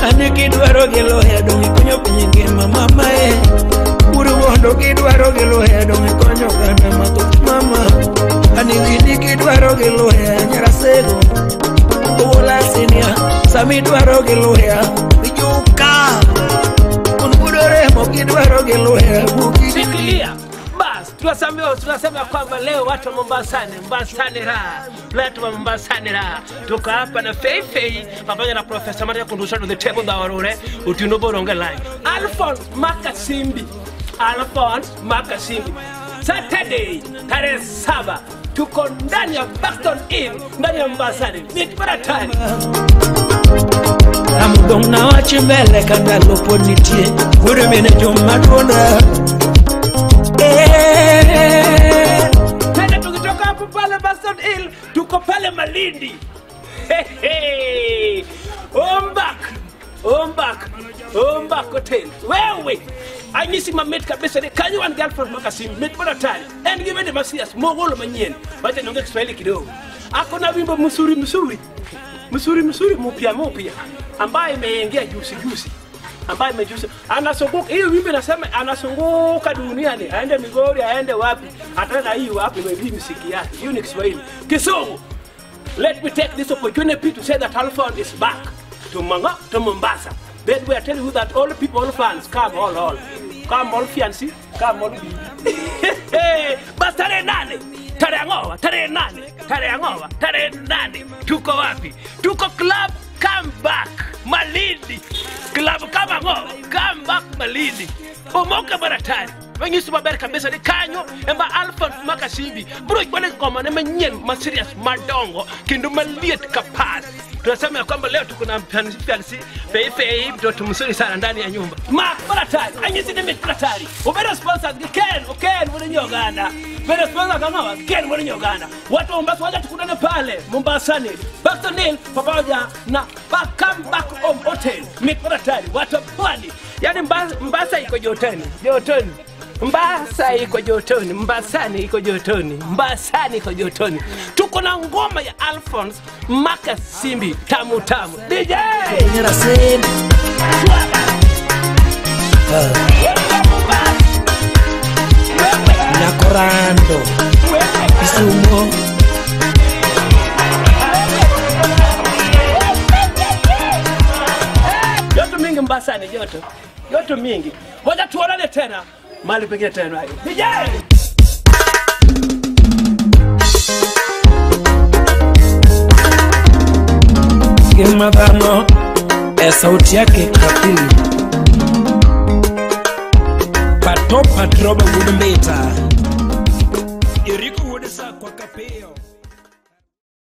ani kidwaro gi loya dong ikonyo piny ngima mamae uru mondo kidwaro gi loya dong ikonyo oganda mathoth mama ani wini kidwaro gi loya nyarasego owola sinia sami dwaro gi loya ijuka un budo remo kidwaro gi loya bukidi Shikilia. Bas, tunasema tunasema kwamba leo watu wa Mombasani, Mombasani raha, watu wa Mombasani raha. Tuko hapa na Fei Fei pamoja na Profesa Maria Kundusha to the table da warore utino boronga line. Alphonse Makasimbi. Alphonse Makasimbi. Saturday tarehe saba tuko ndani ya Buxton Inn ndani ya Mombasani. Ni baratani. amudong' na wachi mbele ka ndalo pod nitie wuod mine joma duonda Eh, Tena tukitoka hapo pale Buxton Hill tuko pale Malindi. Hehe. Ombak. Ombak. Ombak Hotel. Wewe. anyisi mamit kabisa ni kanyo wan girlfriend makasim mit bora tani en gi wende masias mogolo manyien wacha nionge kiswahili kidogo ako na wimbo msuri msuri msuri msuri mupya mupya ambaye imeingia juzi juzi ambaye imejuzi anazunguka hiyo wimbo inasema anazunguka duniani aende Migori aende wapi ataka hii wapi ndio hii muziki yake hiyo ni Kiswahili Kisumu let me take this opportunity to say that Alphon is back to Manga to Mombasa then we are telling you that all people all fans come all all come all fiancé come all bibi bas tarehe nane tarehe ngoa tarehe nane tarehe ngoa tarehe nane tuko wapi tuko club come back Malindi club kama ngoa come back Malindi omoke baratani manyisi maber kabisa ni kanyo emba alfon makasimbi bro bwana komane manyien maserious madongo kendo maliet kapas tunasema ya kwamba leo tuko na mfansi feifei mtoto mzuri sana ndani ya nyumba ma baratari anyisi ni mitratari ubere sponsors gi ken oken mwana nyoganda bere sponsor kama ken mwana nyoganda watu wa Mombasa waje tukutane pale Mombasani Buxton pamoja na Come Back Home Hotel mitratari watu wa pwani yani Mba- Mbasa iko jotoni jotoni Mbasa iko jotoni, Mbasani iko jotoni, Mbasani iko jotoni. Tuko na ngoma ya Alphonse Makasimbi tamu tamu. DJ Nyaraseni Nakorando Kisumo joto mingi Mbasani, joto joto mingi. Ngoja tuonane tena mahali pengine tena. DJ Ngima dhano e sauti yake kapili Pato patroba wuod mbita Iriko wuod sa kwa kapio